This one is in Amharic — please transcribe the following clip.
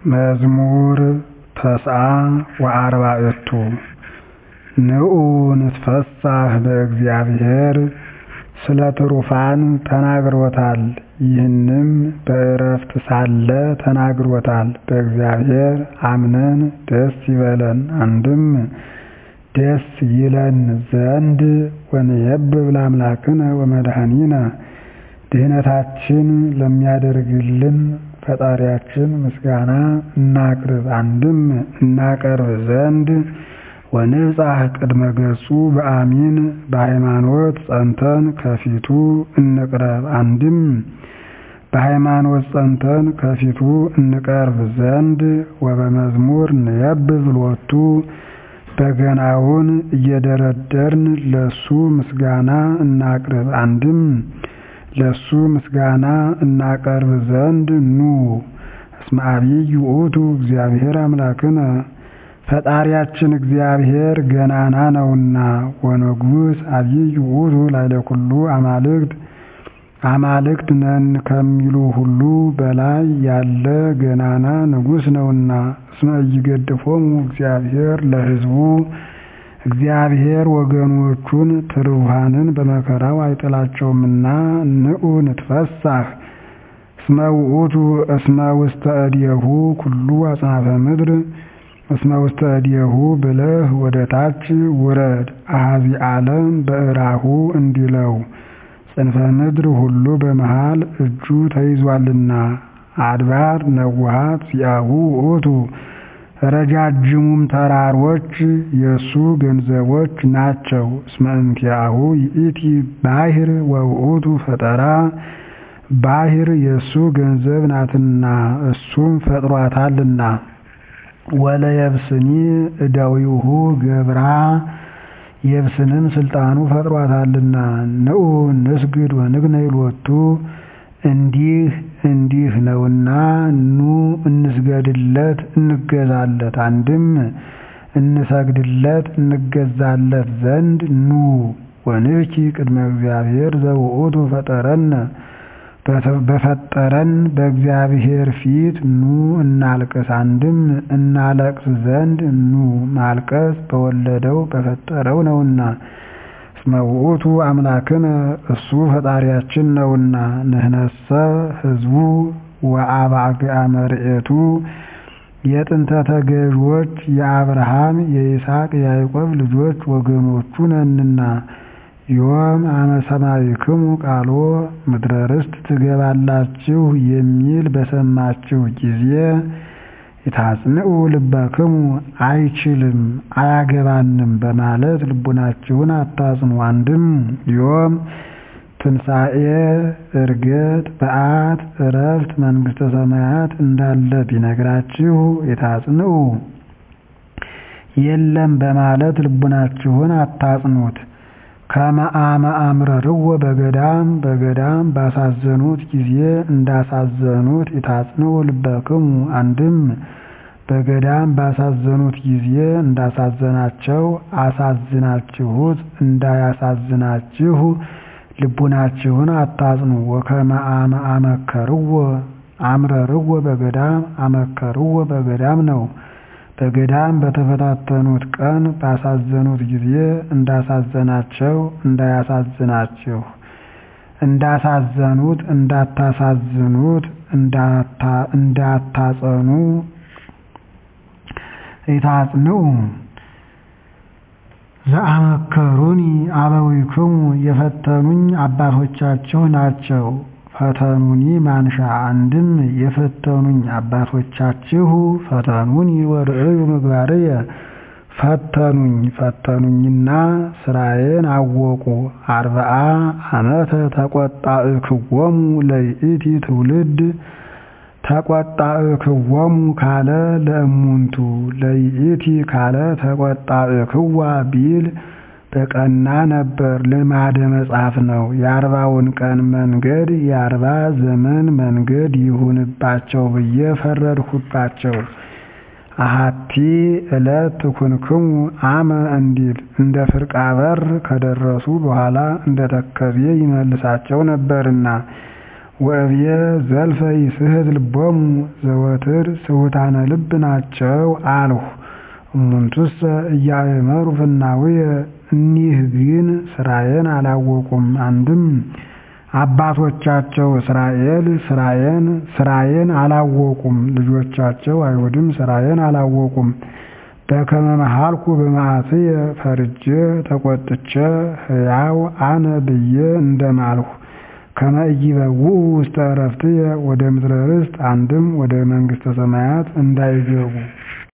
መዝሙር ተስዓ ወአርባዕቱ ንዑ ንትፈሳህ በእግዚአብሔር ስለ ትሩፋን ተናግሮታል ይህንም በዕረፍት ሳለ ተናግሮታል በእግዚአብሔር አምነን ደስ ይበለን አንድም ደስ ይለን ዘንድ ወንየብብ ለአምላክነ ወመድኃኒነ ድኅነታችን ለሚያደርግልን ፈጣሪያችን ምስጋና እናቅርብ አንድም እናቀርብ ዘንድ ወንብጻሕ ቅድመ ገጹ በአሚን በሃይማኖት ጸንተን ከፊቱ እንቅረብ አንድም በሃይማኖት ጸንተን ከፊቱ እንቀርብ ዘንድ ወበመዝሙር ንየብብ ሎቱ በገናውን እየደረደርን ለሱ ምስጋና እናቅርብ አንድም ለሱ ምስጋና እናቀርብ ዘንድ ኑ እስመ ዐቢይ ውእቱ እግዚአብሔር አምላክነ ፈጣሪያችን እግዚአብሔር ገናና ነውና ወንጉሥ ዐቢይ ውእቱ ላዕለ ኩሉ አማልክት አማልክት ነን ከሚሉ ሁሉ በላይ ያለ ገናና ንጉሥ ነውና እስመ ኢይገድፎሙ እግዚአብሔር ለሕዝቡ እግዚአብሔር ወገኖቹን ትሩፋንን በመከራው አይጥላቸውምና ንዑ ንትፈሳህ እስመ ውእቱ እስመ ውስተ እዴሁ ኩሉ አጽናፈ ምድር እስመ ውስተ እዴሁ ብለህ ወደ ታች ውረድ አኀዚ ዓለም በእራሁ እንዲለው ጽንፈ ምድር ሁሉ በመሃል እጁ ተይዟልና አድባር ነዋሃት ሲአሁ ውእቱ ረጃጅሙም ተራሮች የእሱ ገንዘቦች ናቸው። እስመ እንቲአሁ ይእቲ ባሕር ወውእቱ ፈጠራ ባሕር የእሱ ገንዘብ ናትና እሱም ፈጥሯታልና። ወለየብስኒ እደዊሁ ገብራ የብስንም ስልጣኑ ፈጥሯታልና። ንዑ ንስግድ ወንግነይ ሎቱ እንዲህ እንዲህ ነውና ኑ እንስገድለት እንገዛለት አንድም እንሰግድለት እንገዛለት ዘንድ ኑ ወንብኪ ቅድመ እግዚአብሔር ዘውእቱ ፈጠረነ በፈጠረን በእግዚአብሔር ፊት ኑ እናልቅስ አንድም እናለቅስ ዘንድ ኑ ማልቀስ በወለደው በፈጠረው ነውና እስመ ውእቱ አምላክነ እሱ ፈጣሪያችን ነውና ንሕነሰ ሕዝቡ ወአባግዓ መርኤቱ የጥንተ ተገዥዎች የአብርሃም የይስሐቅ የያዕቆብ ልጆች ወገኖቹ ነንና ዮም አመ ሰማዕክሙ ቃሎ ምድረ ርስት ትገባላችሁ የሚል በሰማችሁ ጊዜ የታጽንዑ ልበክሙ አይችልም አያገባንም በማለት ልቡናችሁን አታጽኑ። አንድም ዮም ትንሣኤ፣ ዕርገት፣ በዓት፣ ዕረፍት፣ መንግሥተ ሰማያት እንዳለ ቢነግራችሁ የታጽንዑ የለም በማለት ልቡናችሁን አታጽኑት። ከመአመ አምረርዎ በገዳም በገዳም ባሳዘኑት ጊዜ እንዳሳዘኑት የታጽንዑ ልበክሙ አንድም በገዳም ባሳዘኑት ጊዜ እንዳሳዘናቸው አሳዝናችሁት እንዳያሳዝናችሁ ልቡናችሁን አታጽኑ። ወከመ አመ አመከርዎ አምረርዎ በገዳም አመከርዎ በገዳም ነው። በገዳም በተፈታተኑት ቀን ባሳዘኑት ጊዜ እንዳሳዘናቸው እንዳያሳዝናችሁ እንዳሳዘኑት እንዳታሳዝኑት እንዳታጸኑ የታጽንዑ ዘአመከሩኒ አበዊክሙ የፈተኑኝ አባቶቻችሁ ናቸው። ፈተኑኒ ማንሻ አንድም የፈተኑኝ አባቶቻችሁ ፈተኑኒ ወርእዩ ምግባርየ ፈተኑኝ ፈተኑኝና ስራዬን አወቁ። አርብዓ ዓመተ ተቈጣእክዎሙ ለይእቲ ትውልድ ተቈጣእክዎሙ ካለ ለእሙንቱ ለይእቲ ካለ ተቈጣእክዋ ቢል በቀና ነበር። ልማደ መጽሐፍ ነው። የአርባውን ቀን መንገድ የአርባ ዘመን መንገድ ይሁንባቸው ብዬ ፈረድሁባቸው። አሐቲ ዕለት ትኩንክሙ አመ እንዲል እንደ ፍርቃ በር ከደረሱ በኋላ እንደ ተከዜ ይመልሳቸው ነበርና ወእብየ ዘልፈ ይስሕት ልቦሙ ዘወትር ስሑታነ ልብ ናቸው አልሁ። እሙንቱሰ ኢያእመሩ ፍናውየ እኒህ ግን ሥራዬን አላወቁም። አንድም አባቶቻቸው እስራኤል ሥራዬን ሥራዬን አላወቁም፣ ልጆቻቸው አይሁድም ሥራዬን አላወቁም። በከመ መሃልኩ በመዓትየ ፈርጄ ተቆጥቼ ሕያው አነ ብዬ እንደማልሁ ከመ ኢይበውዑ ውስተ ዕረፍትየ ወደ ምድረ ርስት አንድም ወደ መንግሥተ ሰማያት እንዳይገቡ